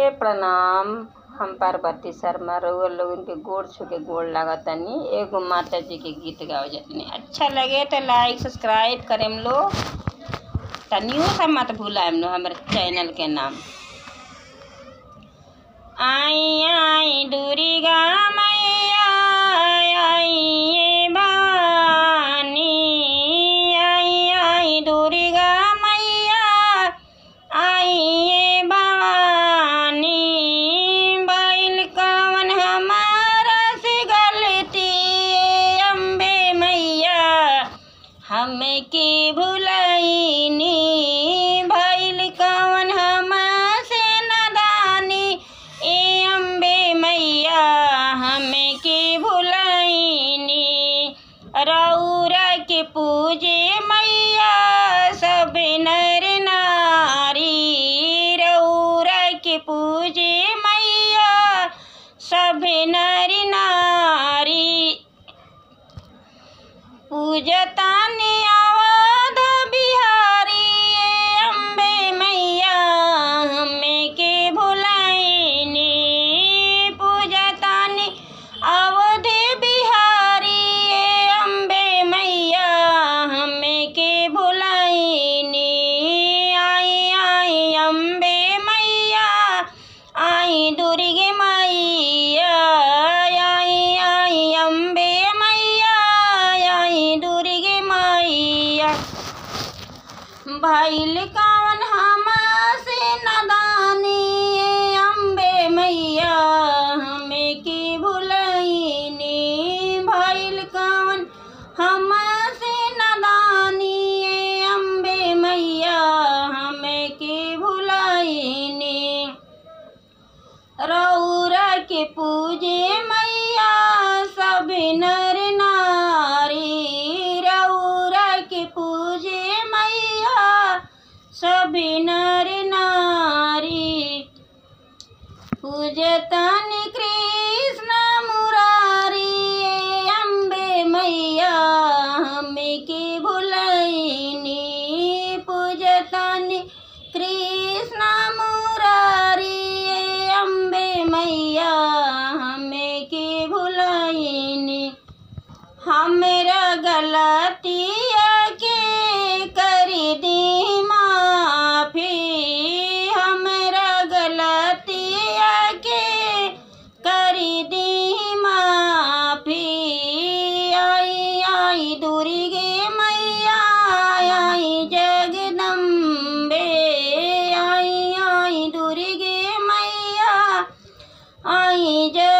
प्रणाम हम पार्वती शर्मा रउआ लोगन के गोड़ छू के गोड़ लागतानी एगो माता जी के गीत गावे जातनी अच्छा लगे तो लाइक सब्सक्राइब करेम लो तनियो सा मत भूलाएम लो हमरे चैनल के नाम आई आई दुर्गा मैया आई ये भवानी आई आई दुर्गा मैया आई ये भवानी बैल कवन हमारा से गलती ये अम्बे मैया हमें की भुलैनी भैल कवन हमसे नदानी ए अम्बे मैया हमें की भुलैनी रौरा के पूजे मैया सब नर नारी रौरा के पूजे मैया सब नर नारी पूजतानी अवध बिहारी ये अम्बे मैया हमें के भुलाइनी पूजतानी अवध बिहारी ये अम्बे मैया हमें के भुलाइनी आई आई अम्बे मैया आई दुर्गे मैया आई आई अम्बे मैया आई दुर्गे मैया भैल कवन हमसे नदानी ये अम्बे मैया हमें की भुलैनी भैल कवन हमसे नदानी ये अम्बे मैया हमें की भुलैनी रौरा के पूजे मैया सब नर नारी रौरा के पूजे मैया सब नर नारी पूजतन कृष्ण मुरारी ये अम्बे मैया हमें की भुलैनी पूजतन कृष्ण मुरारी ये अम्बे मैया हमें की भुलैनी हमरा गलतिया के कर दी माफी हमरा गलतिया के कर दी माफी आई आई दुर्गे मैया आई जगदम्बे आई आई दुर्गे मैया आई जग